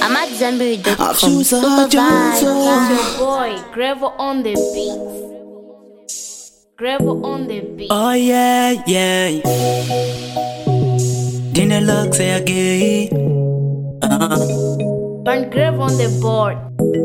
I'm at Zenberry.com. I've choose a Super choose a- vibe. Your boy, Gravel on the beat. Gravel on the beat. Oh yeah, yeah. Dinner looks say again. Burn Gravel on the board.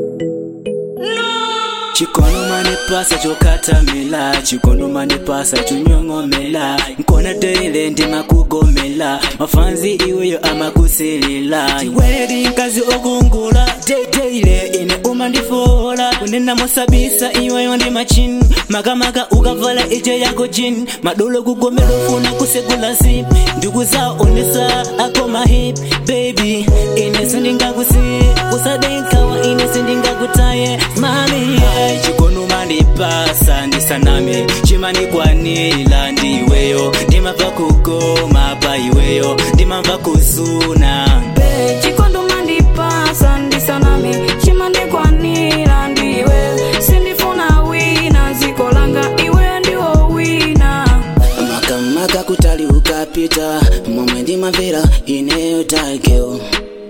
chikono manipasa chokatamila chikono manipasa chonyong'omela nkona teile ndimakugomela mafanzi iweyo amakusilila iwedi nkazi okungula teteile ine umandifola kunena mosabisa iweyo ndi machini makamaka ukavala ije yako jini madolo kugomela ufuna kusegula zip ndikuzaonesa ako mahip baby ine sindingakusi usadenkawa ine sindingakutaye mami yeah. chikono mandipasa ndisaname chimanikwanila ndiweyo ndimava kugoma pa iweyo ndimava kuzuna chikondo mandipasa ndisanami chimandikwanira ndiwe sindifuna wina ziko langa iwe ndiwo wina makamaka kutali ukapita momwe ndimamvera ineyo takeo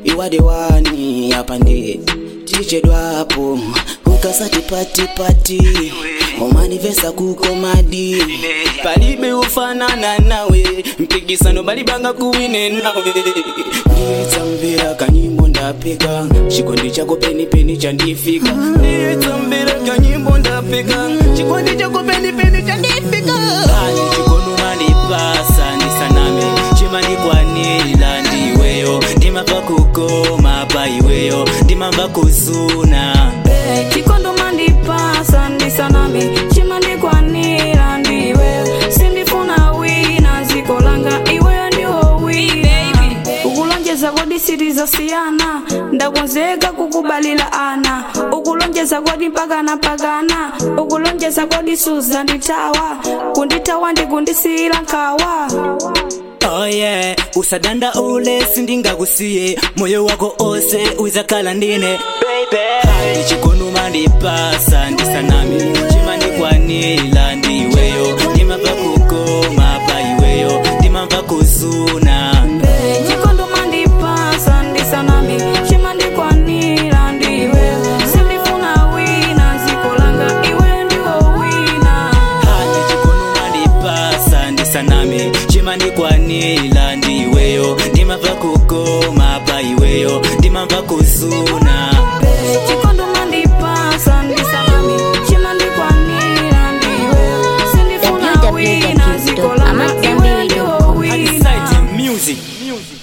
iwadewani apa ndi tichedwapo ukasati patipati umanivesa kukomadi palibe ufanana nawe mpikisano balibanga kuwine nawe ndiyetsamvera kanyimbo ndapeka chikondi chako penipeni chandifika ndiyetsamvera kanyimbo ndapeka chikondi chako penipeni chandifika ani chikono mandipasa ndisaname chimanikwanila ndiweyo ndimava kugoma pa iweyo ndimava kuzuna chikondo mandipasa ndisanami chimandikwanira ndiwe sindifuna wina ziko langa iweyo ndiwo wina ukulonjeza kodi sitizasiyana ndakonzeka kukubalira ana ukulonjeza kodi mpakana mpakana ukulonjeza kodi suzanditawa kunditawa ndikundisiyira nkawa Oh yeah, usadanda ule sindingakusiye moyo wako ose uzakala ndine baby chikono mandipasa ndisanami chimandikwanila ndiweyo ndimava kugoma pa iweyo ndimava kuzuna chikondo mandipasa ndisanami chimandikwanira ndiwe sindifuna wina ziko langa iwe ndiwo wina hani chikono mandipasa ndisanami chimandikwanila ndiweyo ndimava kugoma pa iweyo ndimava kuzuna chikondo mandipasa ndisanami chimandikwanira ndiwe sindifuna wina ziko langa iwe ndiwo wina Exciting music. music.